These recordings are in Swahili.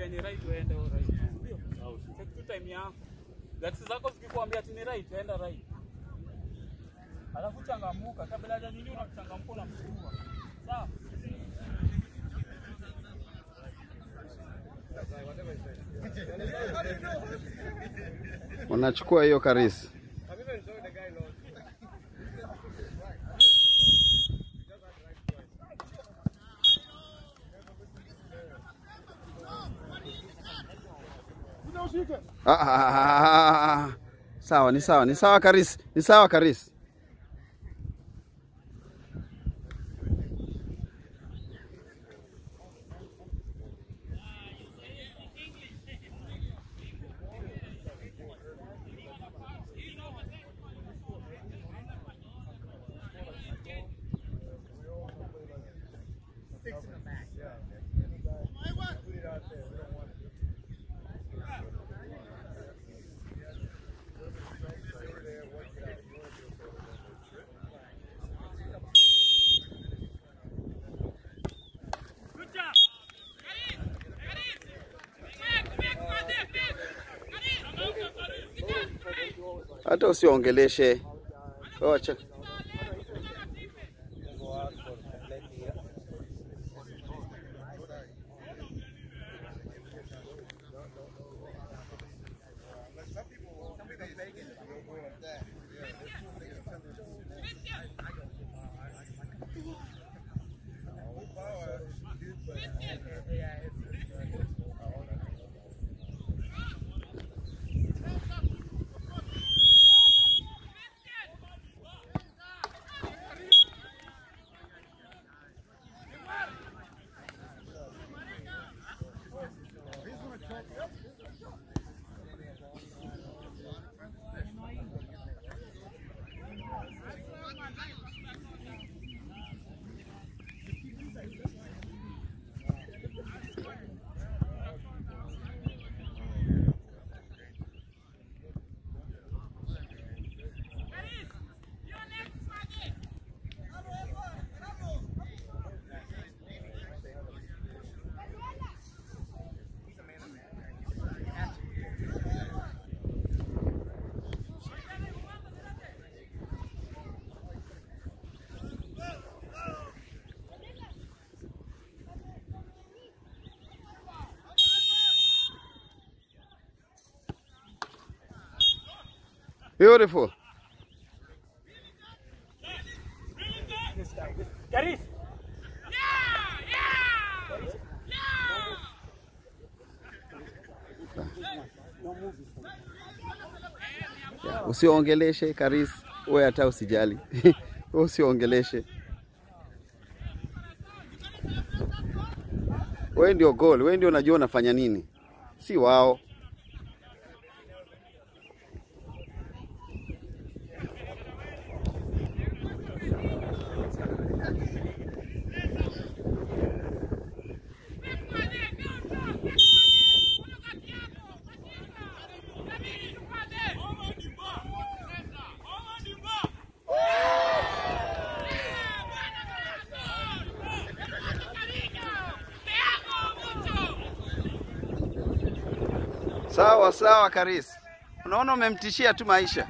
ukikwambia ni right uende au right. Ndio. Take tu time yako. Gati zako zikikwambia ati ni right, enda right. Alafu changamuka kabla ya nini unachangamka unamshtua. Sawa? Unachukua hiyo Karis. Ah, ah, ah, ah, ah. Sawa, ni sawa, ni sawa Karis, ni sawa Karis. Hata usiongeleshe. Wacha. Beautiful. Karis. Yeah, usiongeleshe Karis, wewe hata usijali. Wewe usiongeleshe. Wewe ndio goal, wewe ndio unajua unafanya nini, si wao. Sawa sawa Karis, unaona umemtishia tu maisha.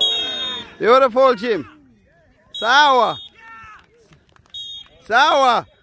Beautiful Jim. Sawa. Sawa.